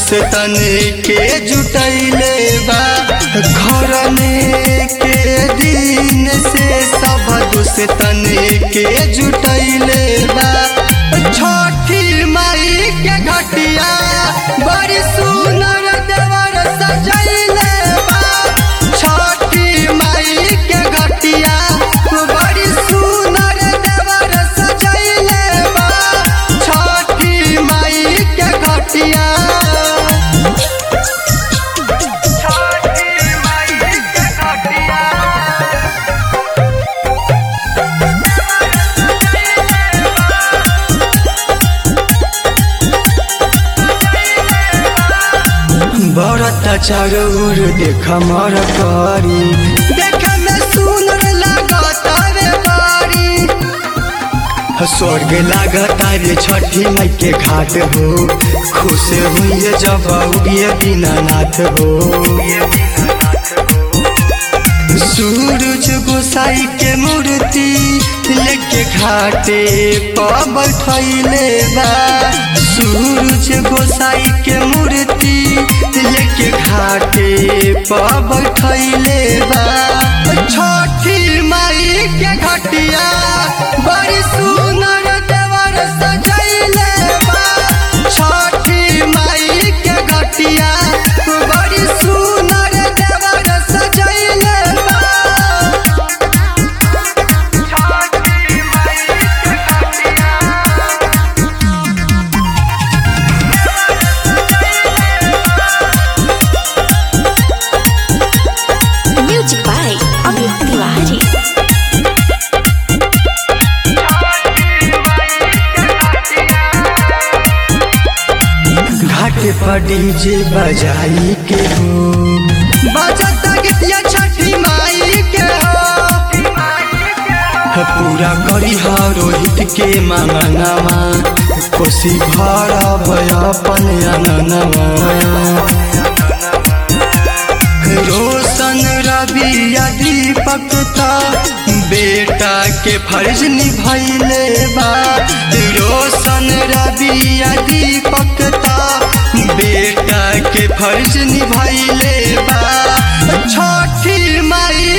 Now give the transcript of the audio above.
दोस्तन के जुटैले बा घरने के दिन से सब दोस्तन के जुटैले बा छठी माई के घटिया बड़ी सुनर देवर सजैले बा छठी माई के घटिया बड़ी सुनर देवर सजैले बा छठी माई के घटिया बरता चारो ओर देख मर करी देख में सुनर लागत रे बारी स्वर्ग लागत रे छठी माई के घाट हो खुश हुई जब उगिए दीनानाथ हो सूरज गोसाई के मूर्ति लेके घाटे पर बैठैले बा सूरज गोसाई के मूर्ति लेके घाटे पर बैठैले बा छठी माई के घटिया बड़ी सुनर देवर सजैले बा छठी माई के घटिया बड़ी सुनर देवर सजैले बा Music by Amit Tiwari. घाट पर डीजे बजाई के हो बजत गीतिया छठी माई के हो पूरा करी हा रोहित के मांगनवा कोसी भर अपन अंगनवा रोशन रवि या दीपक ता बेटा के फर्ज निभैले बा रोशन रवि या दीपक ता बेटा के फर्ज निभैले बा छठी माई